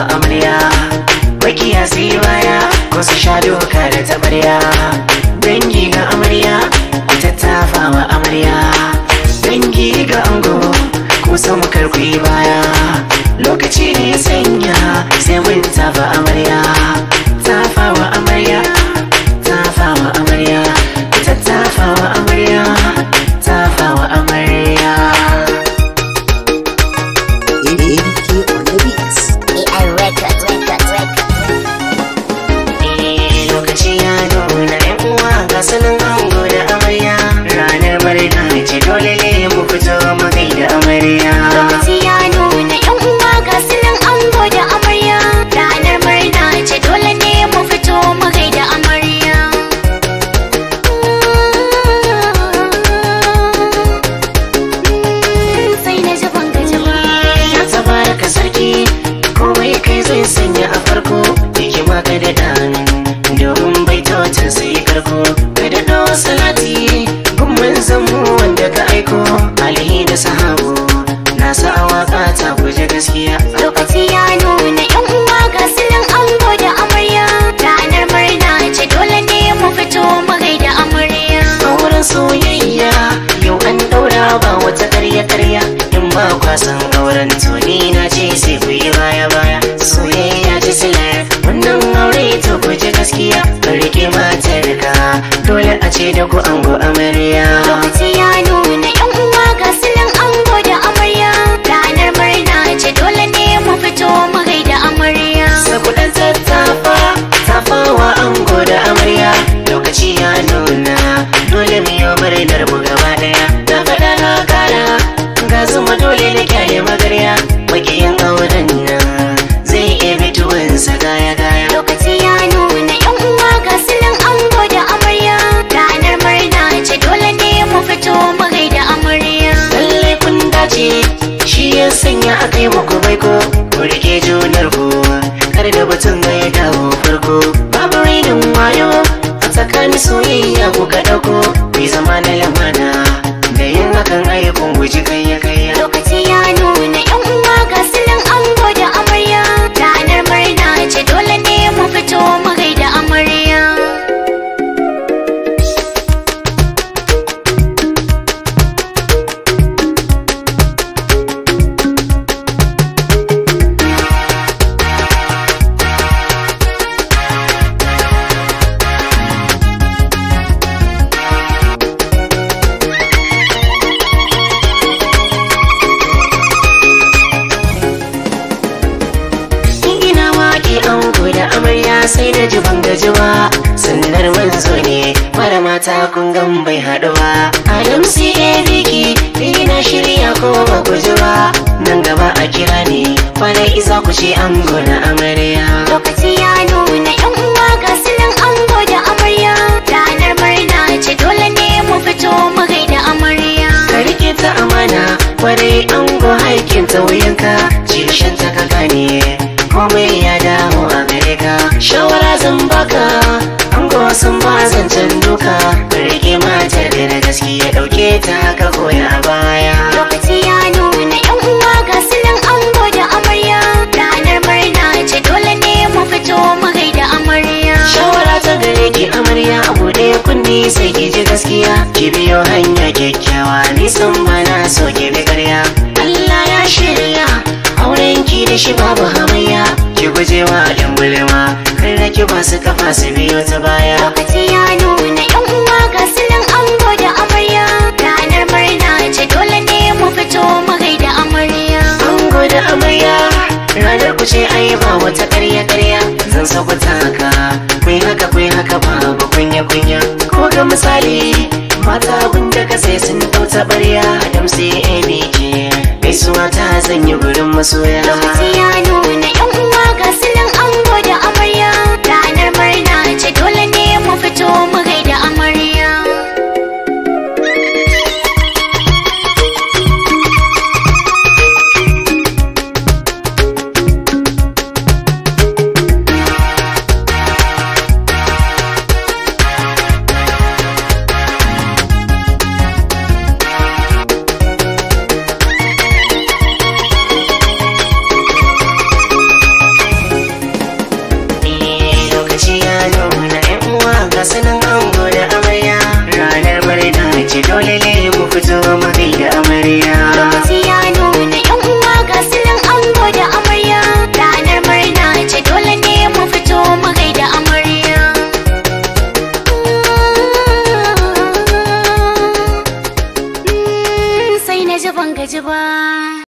wa amarya makiya sai baya ko su sha doka da tabarya dangi ga amarya ku tattafa wa amarya dangi ga ango ku san karku baya lokaci ne ya sanya sai mun tafa amarya tafa wa amarya tafa wa amarya ku tattafa wa amarya tafa wa amarya ABK on the beats. AI Records, Records, Records. Eh, lokaci ya nuna yan uwa ga sanin ango da amarya ranar murna ce dole ne mu fito mu gaida amarya Lokaci ya nuna yan uwa ga sunan ango da amarya ranar murna ce dole ne mu fito mu gaida amarya sai na ji ban gaji ba ya tabaraka sarki komai kai zai sanya a farko hikima ka da dan domin baitocin sai karko ka da do salati gumman zamu wanda ka aiko alihi da sahabu na sa waka ta guje gaskiya lokaci ya nuna yan uwa ga sunan ango da amarya ranar murna ce dole ne mu fito mu gaida amarya auren soyayya yau an daura ba wata karya karya in ba kwasan auren tuni na ce sai ku yi baya baya soyayya ta silar wannan aure to ku ji gaskiya ka rike matar ka dole a ce da ku ango amarya lokaci ya nuna yan uwa ga sunan ango da amarya ranar murna ce dole ne mu fito mu gaida amarya sakudan tattafa tafawa ango da amarya lokaci ya nuna dole mu yi murnar mu gaba daya na faɗa na kara ga zuma dole na kyale magarya makiyin auren nan zai iya bituwansa gaya gaya lokaci ya nuna yan uwa ga sunan ango da amarya ranar murna ce dole ne mu fito mu gaida amarya lallai kun dace shi ya sanya aka yi muku baiko ku rike junar ku kar da batun ga ya dawo farko babu rainin wayo a tsakanin soyayya ku ka ɗauko bai zama na lamana da yin hakan ayyukan guji kayya kayya lokaci ya nuna yan uwa ga sunan ango da amarya ranar murna ce dole ne mu fito mu gaida amarya in ina waƙe ango da amarya sai da ji ban gaji ba sannar manzo ne mara mata kun gan bai haɗu ba adam sai biki ina shirya ko ba ku ji ba nan gaba a kira ne kwana isa ku ce ango na amarya lokaci ya nuna yan uwa ga sunan ango da amarya ranar murna ce dole ne mu fito mu gaida amarya ka rike ta amana kwarai ango haikin ta wuyanka cishin ta ka gane komai ya dawo a gare ka shawara zan baka ango sun ba zancen duka ka rike matar da na gaskiya dauke ta ka koya a baya lokaci ya nuna yan uwa ga sunan ango da amarya ranar murna ce dole ne mu fito mu gaida amarya shawara ta gare ki amarya a buɗe kunni sai ki ji gaskiya ki biyo hanya kyakkyawa nisan bana so ki bi karya Allah ya shirya auren ki da shi babu hamayya ki guje wa yan gulma kar da ki ba su kafa su biyo ta baya lokaci ya nuna yan uwa ga sunan ango da amarya ranar murna ce dole ne mu fito mu gaida amarya ango da amarya ranar ku ce ai ba wata karya karya zan so ku taka kun haka kun haka babu kunya kunya ko ga misali mata abin da ka sai sun dau taɓarya adam sai abk gaisuwa ta zan yi gurin masoya lokaci ya nuna